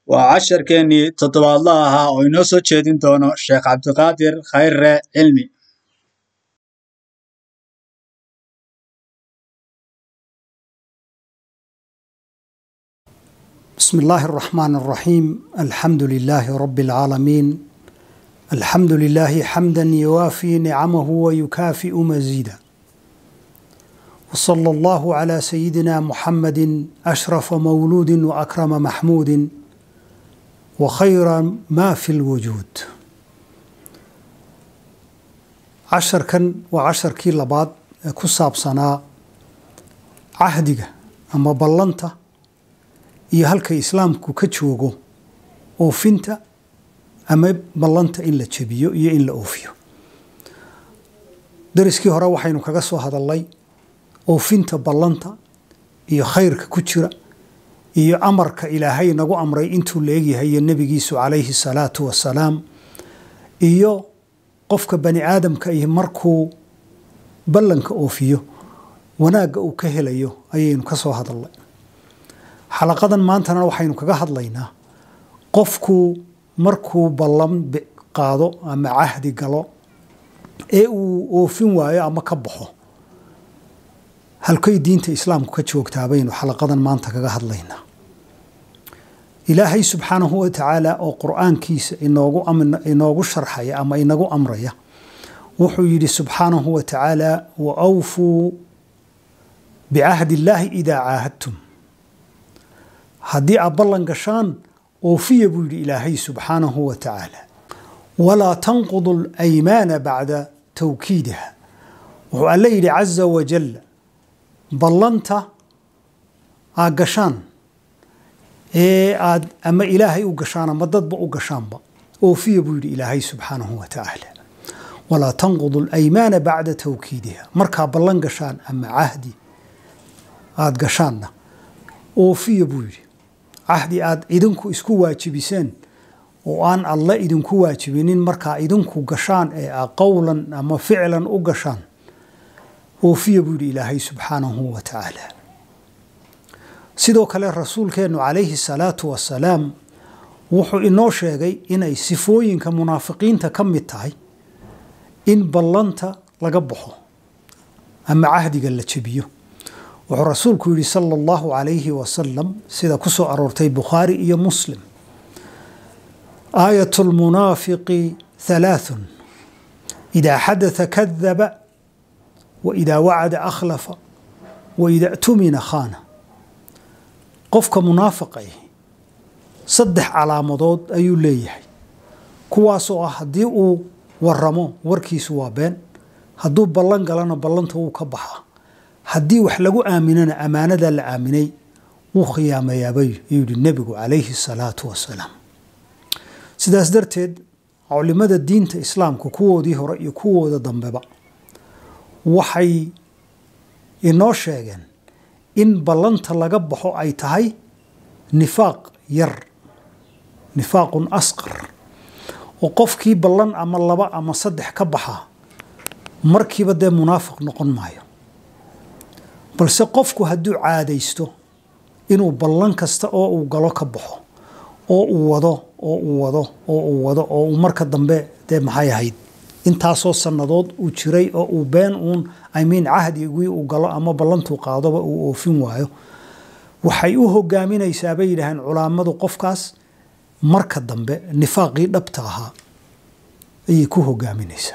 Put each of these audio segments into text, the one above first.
waa casharkeennii toddobaadlaha ahaa oo inoo soo jeedin doono sheekh cabdiqaadir khayre cilmi بسم الله الرحمن الرحيم الحمد لله رب العالمين الحمد لله حمدا يوافي نعمه ويكافئ مزيدا وصلى الله على سيدنا محمد اشرف مولود واكرم محمود وخير ما في الوجود عشر كان وعشر كي لباد كساب سنة عهدك أما بلنته iyo halka islaamku ka joogo oofinta ama ballanta in la jebiyo iyo in la oofiyo dariskii hore waxaynu kaga soo hadalnay oofinta ballanta iyo khayrka ku jira iyo amarka ilaahay nagu amray intuu la egyahay iyo nebigiisu calayhi salaatu wasalaam iyo qofka bani aadamka iyo markuu ballanka oofiyo wanaagga uu ka helayo ayaynu ka soo hadalnay xalaqadan maantana waxaynu kaga hadlaynaa qofku markuu ballan qaado ama cahdi galo ee uu oofin waayo ama ka baxo halkay diinta islaamku ka joogtaa baynu xalaqadan maanta kaga hadlaynaa ilaahay subxaanahu wa tacaala oo qur'aankiisa inoogu inoogu sharxaya ama inagu amraya wuxuu yidhi subxaanahu wa tacaala wa awfuu bicahdi illaahi idaa caahadtum haddii aad ballan gashaan oofiya buu yidhi ilaahay subxaanahu wa tacaala walaa tanqudu alaymaana bacda tawkiidiha wuxuu alle yidhi caza wajal ballanta aad gashaan ee aad ama ilaahay u gashaan ama dadba u gashaanba oofiya buu yidhi ilaahay subxaanahu wa tacaala walaa tanqudu alaymaana bacda tawkiidiha markaa ballan gashaan ama cahdi aad gashaanna oofiya buu yidhi cahdi aad idinku isku waajibiseen oo aan alle idinku waajibinin markaa idinku gashaan ee a qowlan ama ficlan u gashaan oofiya buu yidhi ilaahay subxaanahu wa tacaala sidoo kale rasuulkeennu calayhi salaatu wasalaam wuxuu inoo sheegay inay sifooyinka munaafiqiinta ka mid tahay in ballanta laga baxo ama cahdiga la jebiyo wuxuu rasuulku yidhi sala allahu calayhi wasalam sida ku soo aroortay bukhaari iyo muslim aayat lmunaafiqi halaathun idaa xadatha kadaba wa idaa wacada akhlafa wa idaa tumina khaana qofka munaafiqay saddex calaamadood ayuu leeyahay kuwaasoo ah haddii uu waramo warkiisu waa been hadduu ballan galana ballanta wuu ka baxaa haddii wax lagu aaminana ammaanada la aaminay wuu khiyaamayaabay yidhi nebigu calayhi salaatu wasalaam sidaas darteed culimada diinta islaamka kuwoodii hore iyo kuwooda dambeba waxay inoo sheegeen in ballanta laga baxo ay tahay nifaaq yar nifaaqun asqar oo qofkii ballan ama laba ama saddex ka baxaa markiiba dee munaafiq noqon maayo balse qofku hadduu caadaysto inuu ballan kasta oo uu galo ka baxo oo uu wado oo uu wado oo uu wado oo uu marka dambe dee maxay ahayd intaasoo sannadood uu jiray oo uu been uun imiin cahdigii uu galo ama ballantuu qaadoba uu oofin waayo waxay u hogaaminaysaa bay yidhaaheen culaamadu qofkaas marka dambe nifaaqii dhabta ahaa ayay ku hogaaminaysaa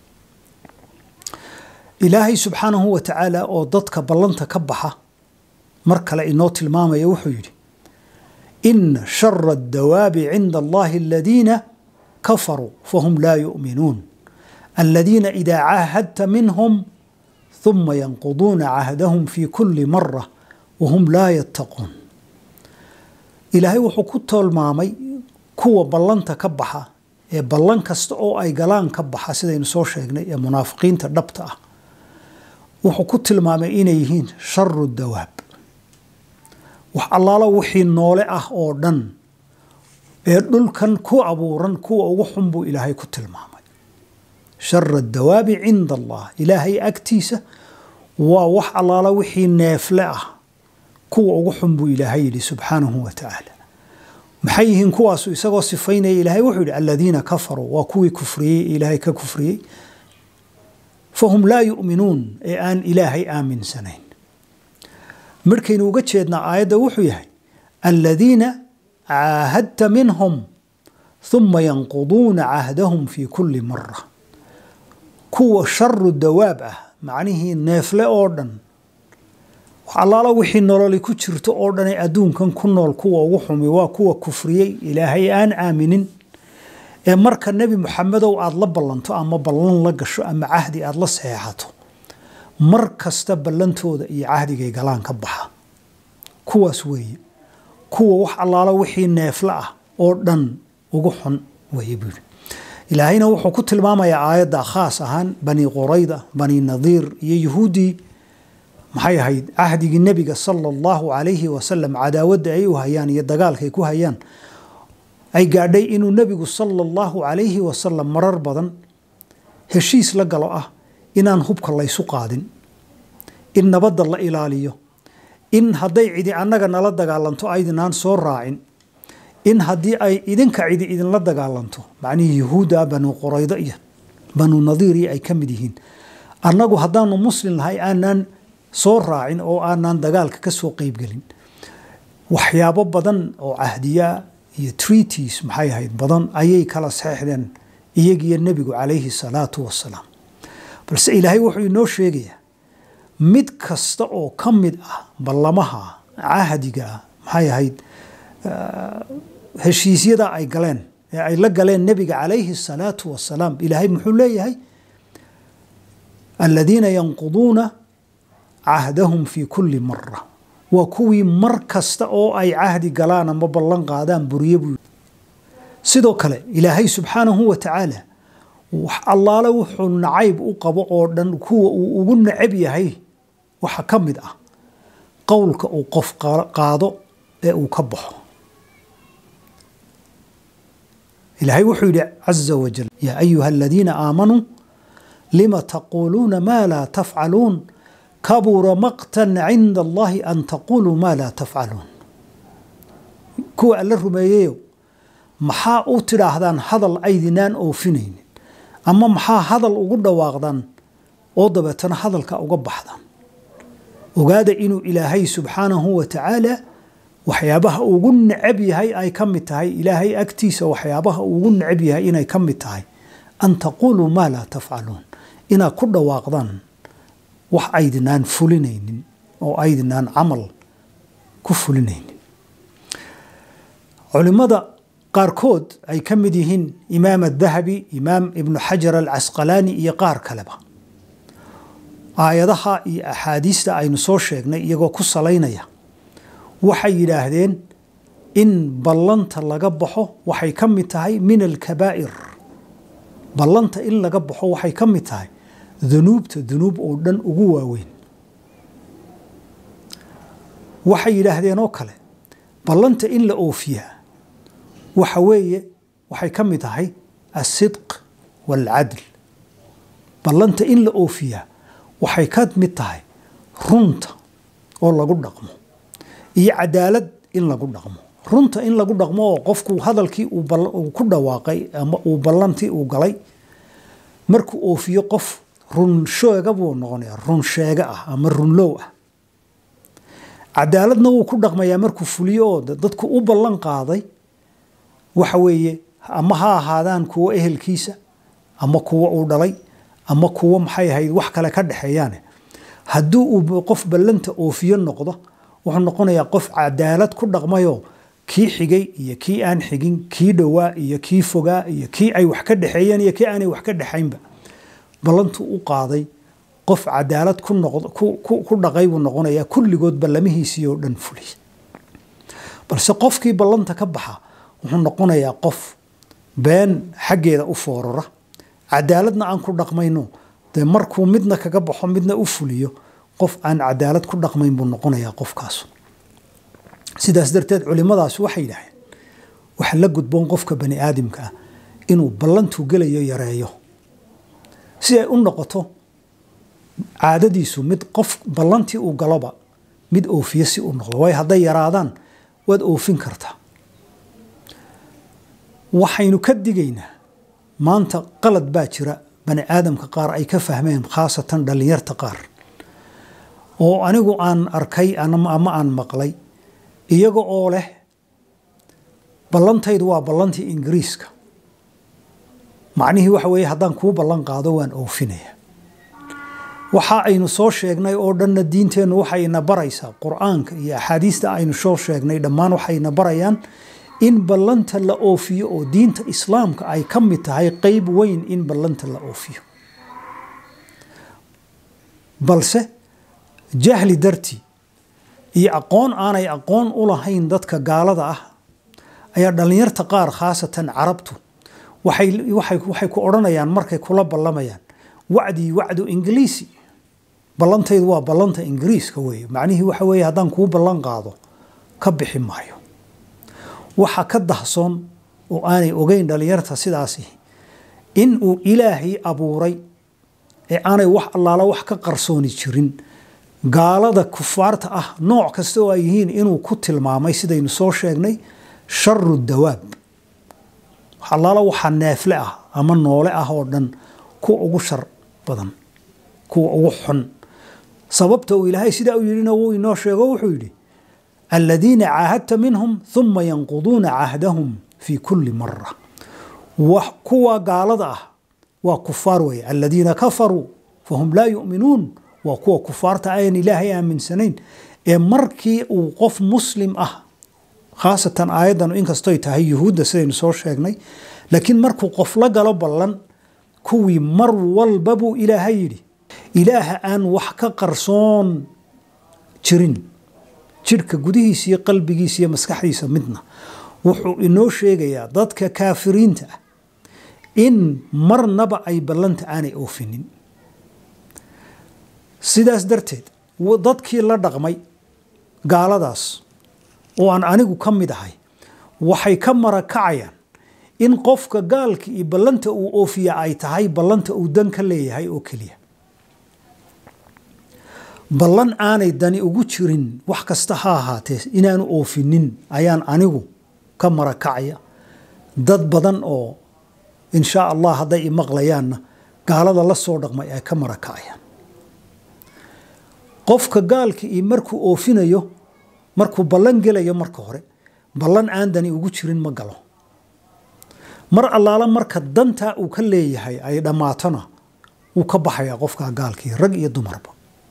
ilaahay subxaanahu wa tacaala oo dadka ballanta ka baxa mar kale inoo tilmaamaya wuxuu yidhi ina shara addawaabi cinda allahi aladiina kafaruu fahum laa yu'minuun aladiina idaa caahadta minhum huma yanquduuna cahdahum fi kuli mara wahum laa yattaquun ilaahay wuxuu ku tilmaamay kuwa ballanta ka baxa ee ballan kasta oo ay galaan ka baxa sidaynu soo sheegnay ee munaafiqiinta dhabta ah wuxuu ku tilmaamay inay yihiin sharu dawaab wax allaalo wixii noole ah oo dhan ee dhulkan ku abuuran kuwa ugu xun buu ilaahay ku tilmaamay shara dawaabi cinda allah ilaahay agtiisa waa wax allaala wixii neefle ah kuwa ugu xun buu ilaahay yidhi subxaanahu wa tacaala maxay yihiin kuwaasu isagoo sifaynaya ilaahay wuxuu yidhi aladiina kafaruu waa kuwii kufriyey ilaahay ka kufriyey fahum laa yu'minuun ee aan ilaahay aaminsanayn markaynu uga jeednaa aayadda wuxuu yahay aladiina caahadta minhum ثuma yanquduuna cahdahum fi kuli mara kuwa sharu dawaab ah macnihii neefle oo dhan wax allaala wixii nololi ku jirto oo dhanay adduunkan ku nool kuwa ugu xumi waa kuwa kufriyey ilaahay aan aaminin ee marka nebi muxamedow aada la ballanto ama ballan la gasho ama cahdi aada la saxeexato mar kasta ballantooda iyo cahdigay galaan ka baxa kuwaas weeye kuwa wax allaala wixii neefle ah oo dhan ugu xun weeye buu yidhi ilaahayna wuxuu ku tilmaamayaa aayadda khaas ahaan bani qurayda bani nadiir iyo yuhuuddii maxay ahayd cahdigii nebiga sala allahu calayhi wasalam cadaawadda ay u hayaan iyo dagaalkaay ku hayaan ay gaadhay inuu nebigu sala allahu calayhi wasalam marar badan heshiis la galo ah inaan hubka laysu qaadin in nabadda la ilaaliyo in hadday cidi annaga nala dagaalanto aydinaan soo raacin in haddii ay idinka cidi idinla dagaalanto macnihii yuhuudda banu quraydo iyo banu nadiir iyo ay ka mid yihiin annagu haddaanu muslim nahay aanaan soo raacin oo aanaan dagaalka ka soo qeybgelin waxyaabo badan oo cahdiyaa iyo treaties maxay ahayd badan ayay kala saxeixdeen iyagiyo nebigu calayhi salaatu wasalaam balse ilaahay wuxuu inoo sheegayaa mid kasta oo ka mid ah ballamaha cahdiga maxay ahayd heshiisyada ay galeen ee ay la galeen nebiga calayhi salaatu wasalaam ilaahay muxuu leeyahay aladiina yanquduuna cahdahum fi kuli mara waa kuwii mar kasta oo ay cahdi galaan ama ballan qaadaan buriye buu sidoo kale ilaahay subxaanahu wa tacaala wax allaale wuxuu nacayb u qabo oo dhan kuwa uu ugu necab yahay waxa ka mid ah qowlka uu qof qaado ee uu ka baxo ilaahay wuxuu yidhi caza wajal yaa ayuha aladiina aamanuu lima taquuluuna maa laa tafcaluun kabura maqtan cinda allahi an taquluu maa laa tafcaluun kuwa alla rumeeyeyo maxaa u tidhaahdaan hadal aydinaan oofinaynin ama maxaa hadal ugu dhawaaqdaan oo dabeetana hadalka uga baxdaan ogaada inuu ilaahay subxaanahu wa tacaala waxyaabaha ugu necab yahay ay ka mid tahay ilaahay agtiisa waxyaabaha ugu necab yahay inay ka mid tahay an taquuluu maa laa tafcaluun inaad ku dhawaaqdaan wax aydinaan fulinaynin oo aydinaan camal ku fulinaynin culimmada qaarkood ay ka mid yihiin imaam adahabi imaam ibnu xajar alcasqalaani iyo qaar kaleba aayadaha iyo axaadiista aynu soo sheegnay iyagoo ku salaynaya waxay yidhaahdeen in ballanta laga baxo waxay ka mid tahay min alkabaa'ir ballanta in laga baxo waxay ka mid tahay dunuubta dunuub oo dhan ugu waaweyn waxay yidhaahdeen oo kale ballanta in la oofiyaa waxa weeye waxay ka mid tahay alsidq waalcadl ballanta in la oofiyaa waxay ka mid tahay runta oo lagu dhaqmo iyo cadaalad in lagu dhaqmo runta in lagu dhaqmo oo qofku hadalkii uu ku dhawaaqay ama uu ballantii uu galay markuu oofiyo qof run sheega buu noqonayaa run sheega ah ama runlow ah cadaaladna wuu ku dhaqmayaa markuu fuliyo oo dadku u ballan qaaday waxa weeye ama ha ahaadaan kuwo ehelkiisa ama kuwo uu dhalay ama kuwo maxay ahayd wax kale ka dhexeeyaane haddii uu qof ballanta oofiyo noqdo wuxuu noqonayaa qof cadaalad ku dhaqmayoo kii xigay iyo kii aan xigin kii dhowaa iyo kii fogaa iyo kii ay wax ka dhexeeyeen iyo kii aanay wax ka dhexaynba ballantuu u qaaday qof cadaalad ku dhaqay buu noqonayaa kulligood ballamihiisii oo dhan fuliy balse qofkii ballanta ka baxa wuxuu noqonayaa qof been xaggeeda u foorara cadaaladna aan ku dhaqmayno dee markuu midna kaga baxo midna u fuliyo qof aan cadaalad ku dhaqmayn buu noqonayaa qofkaas sidaas darteed culimadaas waxay yidhaaheen waxa la gudboon qofka bani aadamka ah inuu ballantuu gelayo yareeyo si ay u noqoto caadadiisu mid qof ballantii uu galoba mid oofiye si u noqdo waayo hadday yaraadaan waad oofin kartaa waxaynu ka digaynaa maanta qalad baa jira bani aadamka qaar ay ka fahmeen khaasatan dhallinyarta qaar oo anigu aan arkay ama aan maqlay iyaga oo leh ballantaydu waa ballantii ingiriiska macnihii waxa weeye haddaan kuu ballan qaado waan oofinaya waxa aynu soo sheegnay oo dhanna diinteennu waxayna baraysaa qur-aanka iyo axaadiista aynu soo sheegnay dhammaan waxayna barayaan in ballanta la oofiyo oo diinta islaamka ay ka mid tahay qeyb weyn in ballanta la oofiyo balse jahli dartii iyo aqoon aanay aqoon u lahayn dadka gaalada ah ayaa dhallinyarta qaar khaasatan carabtu waxay ku odhanayaan markay kula ballamayaan wacdii wacdu ingiliisi ballantaydu waa ballanta ingiriiska weeye macnihii waxa weeye haddaan kuu ballan qaado ka bixi maayo waxa ka dahsoon oo aanay ogeyn dhallinyarta sidaasi in uu ilaahay abuuray ee aanay wax allaala wax ka qarsooni jirin gaalada kufaarta ah nooc kasta oo ay yihiin inuu ku tilmaamay sidaynu soo sheegnay sharu dawaab allaala waxaa neefle ah ama noole ah oo dhan kuwa ugu shar badan kuwa ugu xun sababta uu ilaahay sidaa u yidhina wuu inoo sheego wuxuu yidhi aladiina caahadta minhum huma yanquduuna cahdahum fii kulli mara kuwa gaalada ah waa kufaar weeye aladiina kafaruu fahum laa yu'minuun waa kuwa kufaarta ayan ilaahay aaminsanayn ee markii uu qof muslim ah khaasatan aayaddan inkastoy tahay yuhuudda sidaynu soo sheegnay laakiin markuu qof la galo ballan kuwii mar walba buu ilaahay yidhi ilaaha aan wax ka qarsoon jirin jidhka gudihiisa iyo qalbigiisa iyo maskaxdiisa midna wuxuu inoo sheegayaa dadka kaafiriinta ah in marnaba ay ballanta aanay oofinin sidaas darteed dadkii la dhaqmay gaaladaas oo aan anigu ka mid ahay waxay ka marakacayaan in qofka gaalka iyo ballanta uu oofiya ay tahay ballanta uu dan ka leeyahay oo keliya ballan aanay dani ugu jirin wax kasta ha ahaatee inaanu oofinin ayaan anigu ka marakacaya dad badan oo inshaa allah hadday imaqlayaanna gaalada la soo dhaqmay ay ka marakacayaan qofka gaalka iyo markuu oofinayo markuu ballan gelayo marka hore ballan aan dani ugu jirin ma galo mar allaala marka dantaa uu ka leeyahay ay dhammaatona wuu ka baxayaa qofkaa gaalkii rag iyo dumarba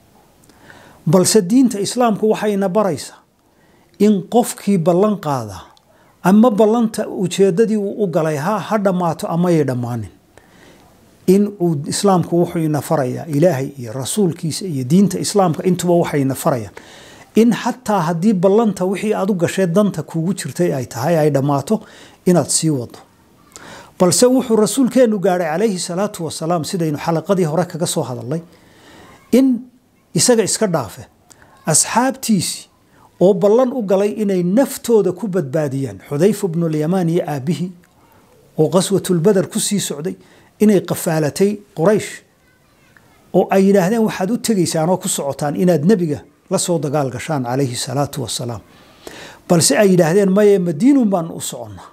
balse diinta islaamku waxayna baraysaa in qofkii ballan qaada ama ballanta ujeeddadii uu u galay ha ha dhammaato amayay dhammaanin in uu islaamku wuxuu ina farayaa ilaahay iyo rasuulkiisa iyo diinta islaamka intuba waxayna farayaan in xataa haddii ballanta wixii aad u gashee danta kuugu jirtay ay tahay ay dhammaato inaad sii wado balse wuxuu rasuulkeennu gaadhay calayhi salaatu wasalaam sidaynu xalaqadii hore kaga soo hadalnay in isaga iska dhaafe asxaabtiisii oo ballan u galay inay naftooda ku badbaadiyaan xudayfa bnulyamaan iyo aabbihii oo qaswatulbadar ku sii socday inay qafaalatay quraysh oo ay yidhaahdeen waxaad u tegaysaan oo ku socotaan inaad nebiga la soo dagaal gashaan calayhi salaatu wasalaam balse ay yidhaahdeen maye madiinun baan u soconnaa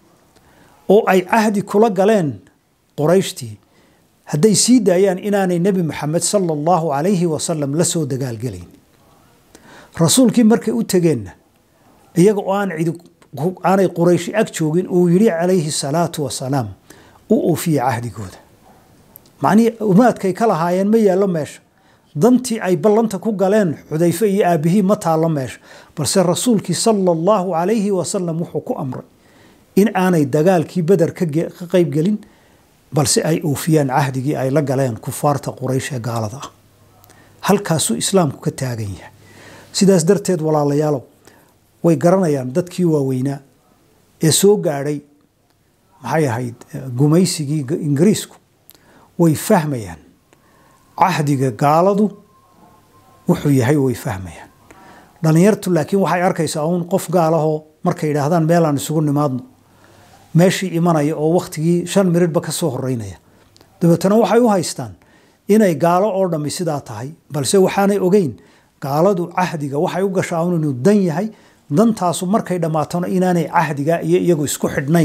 oo ay cahdi kula galeen qurayshtii hadday sii daayaan inaanay nebi maxamed sala allahu calayhi wasalam la soo dagaalgelayn rasuulkii markay u tegeenna iyaga oo aan cidi aanay qurayshi ag joogin uu yidhi calayhi salaatu wasalaam u oofiye cahdigooda macnihii umaadkay ka lahaayeen ma yaallo meesha dantii ay ballanta ku galeen xudayfe iyo aabbihii ma taallo meesha balse rasuulkii sala allahu calayhi wasalam wuxuu ku amray in aanay dagaalkii beder ka qaybgelin balse ay oofiyaan cahdigii ay la galeen kufaarta quraysh ee gaalada ah halkaasuu islaamku ka taagan yahay sidaas darteed walaalayaalow way garanayaan dadkii waaweynaa ee soo gaadhay maxay ahayd gumaysigii ingiriisku way fahmayaan cahdiga gaaladu wuxuu yahay way fahmayaan dhallinyartu laakiin waxay arkaysaa uun qof gaalahoo markay yidhaahdaan meelaan isugu nimaadno meeshii imanaya oo wakhtigii shan miridhba ka soo horeynaya dabeetana waxay u haystaan inay gaalo oo dhammi sidaa tahay balse waxaanay ogeyn gaaladu cahdiga waxay u gashaa un inuu dan yahay dantaasu markay dhammaatona inaanay cahdiga iyo iyagu isku xidhnayn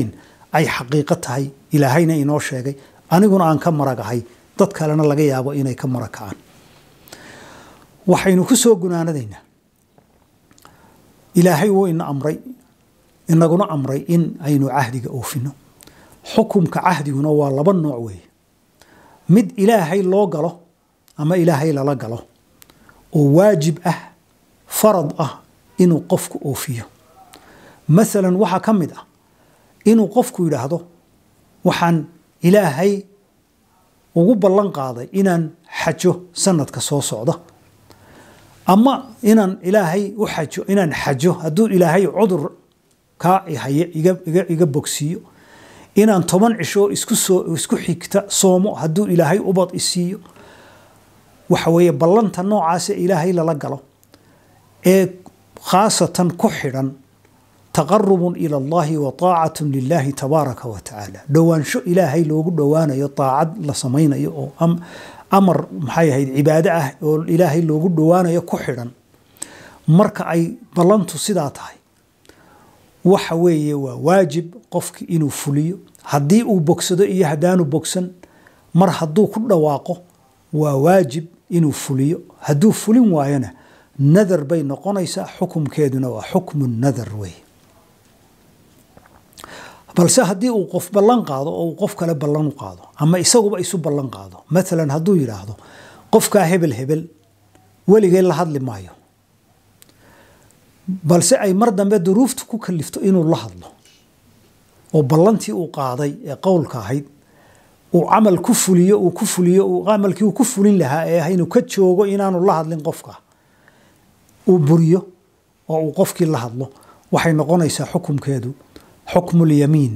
ay xaqiiqo tahay ilaahayna inoo sheegay aniguna aan ka maragahay dad kalena laga yaabo inay ka marag kacaan waxaynu ku soo gunaanadaynaa ilaahay wuu ina amray inaguna amray in aynu cahdiga oofino xukumka cahdiguna waa laba nooc weeye mid ilaahay loo galo ama ilaahay lala galo oo waajib ah farad ah inuu qofku oofiyo maalan waxaa ka mid ah inuu qofku yidhaahdo waxaan ilaahay ugu ballan qaaday inaan xajo sanadka soo socda ama inaan ilaahay u xajo inaan xajo hadduu ilaahay cudur kaa haye iga bogsiiyo inaan toban cisho isku soo isku xigta soomo hadduu ilaahay ubad isiiyo waxa weeye ballanta noocaasa ilaahay lala galo ee khaasatan ku xidhan taqarubun ila allahi wa taacatun lilahi tabaaraka wa tacaala dhowaansho ilaahay loogu dhowaanayo taacad la samaynayo oo amar maxay ahayd cibaado ah oo ilaahay loogu dhowaanayo ku xidhan marka ay ballantu sidaa tahay waxa weeye waa waajib qofki inuu fuliyo haddii uu bogsado iyo haddaanu bogsan mar hadduu ku dhawaaqo waa waajib inuu fuliyo hadduu fulin waayona nadar bay noqonaysaa xukumkeeduna waa xukmu nadar weeye balse haddii uu qof ballan qaado oo uu qof kale ballan u qaado ama isaguba isu ballan qaado maalan hadduu yidhaahdo qofkaa hebel hebel weligee la hadli maayo balse ay mar dambe duruuftu ku kalifto inuu la hadlo oo ballantii uu qaaday ee qowlka ahayd uu camal ku fuliyo uu ku fuliyo camalkii uu ku fulin lahaa ee ah inuu ka joogo inaanu la hadlin qofka uu buriyo oo uu qofkii la hadlo waxay noqonaysaa xukumkeedu xukmu lyamiin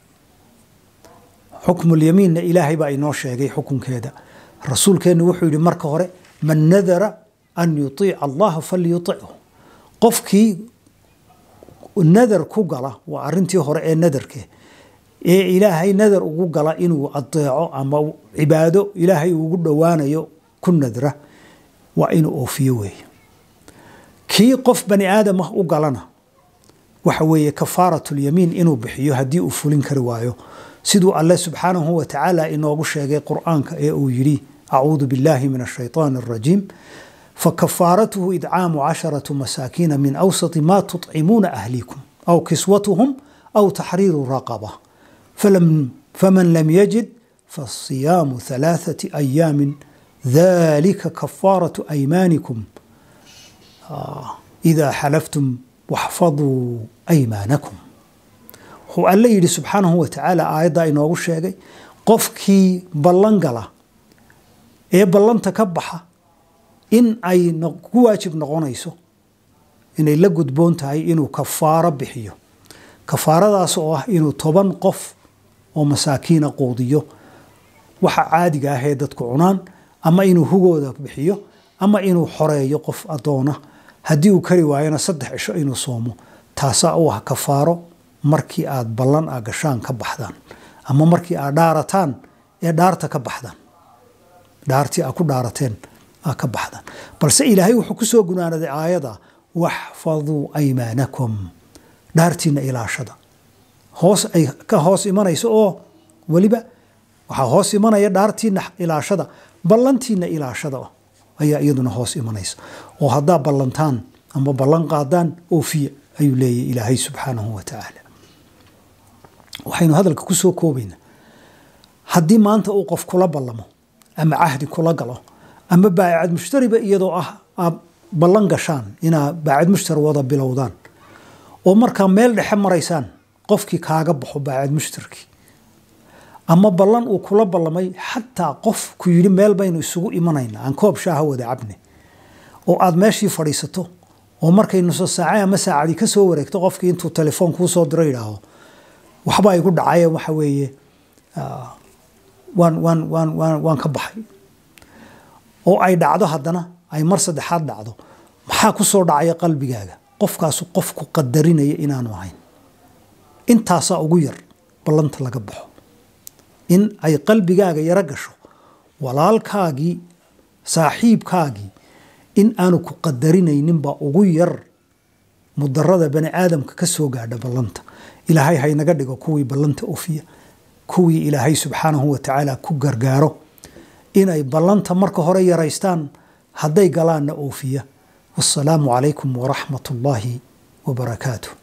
xukmu lyamiinna ilaahay baa inoo sheegay xukunkeeda rasuulkeennu wuxuu yidhi marka hore man nadara an yuiica allaha falyutichu qofkii nadar ku gala waa arintii hore ee nadarke ee ilaahay nadar ugu gala inuu adeeco ama cibaado ilaahay ugu dhowaanayo ku nadra waa inuu oofiyo weeye kii qof bani aadam ah u galana waxa weeye kafaaratu lyamiin inuu bixiyo haddii uu fulin kari waayo siduu alle subxaanahu wa tacaala inoogu sheegay qur'aanka ee uu yidhi acuudu billahi min ashayطaan الrajiim فكفارته إدعام عشرة مساكين من أوسط ما تطعمون أهليكم أو كسوتهم أو تحرير رقبة فلم فمن لم يجد فالصيام ثلاثة أيام ذلك كفارة أيمانكم آه إذا حلفتم واحفظوا أيمانكم هو الله يدي سبحانه وتعالى آيضا إنه الشيء قفكي بلنقلة إيه بلنت كبحة in ay ku waajib noqonayso inay la gudboon tahay inuu kafaaro bixiyo kafaaradaas oo ah inuu toban qof oo masaakiina quudiyo waxa caadiga ah ee dadku cunaan ama inuu hugooda bixiyo ama inuu xoreeyo qof addoona haddii uu kari waayona saddex cisho inuu soomo taasaa u ah kafaaro markii aad ballan a gashaan ka baxdaan ama markii aad dhaarataan ee dhaarta ka baxdaan dhaartii aad ku dhaarateen ka baxdaan balse ilaahay wuxuu ku soo gunaanaday aayada waxfaduu aymaanakum dhaartiina ilaashada hoos ay ka hoos imanayso oo weliba waxaa hoos imanaya dhaartiina ilaashada ballantiina ilaashada ayaa iyaduna hoos imanaysa oo haddaa ballantaan ama ballan qaadaan oofiya ayuu leeyahy ilaahay subxaanahu wa tacaala waxaynu hadalka ku soo koobaynaa haddii maanta uu qof kula ballamo ama cahdi kula galo ama baacad mushtariba iyadoo ah aad ballan gashaan inaa baacad mushtari wada bilowdaan oo markaa meel dhexe maraysaan qofkii kaaga baxo baacad mushtarkii ama ballan uu kula ballamay xataa qof ku yidhi meel baynu isugu imanayna aan koob shaaha wada cabne oo aad meeshii fadhiisato oo markay nuso saace ama saacadii ka soo wareegto qofkii intuu telefoon kuu soo diro yidhaaho waxba igu dhacaye waxa weeye waan waan waan waan waan ka baxay oo ay dhacdo haddana ay mar saddexaad dhacdo maxaa ku soo dhacaya qalbigaaga qofkaasu qofku qadarinaya inaanu ahayn intaasaa ugu yar ballanta laga baxo in ay qalbigaaga yaro gasho walaalkaagii saaxiibkaagii in aanu ku qadarinaynin baa ugu yar mudarada bani aadamka ka soo gaadha ballanta ilaahay haynaga dhigo kuwii ballanta ofiya kuwii ilaahay subxaanahu wa tacaala ku gargaaro inay ballanta marka hore yaraystaan hadday galaanna oofiya wasalaamu calaykum waraxmat ullaahi wabarakaatuh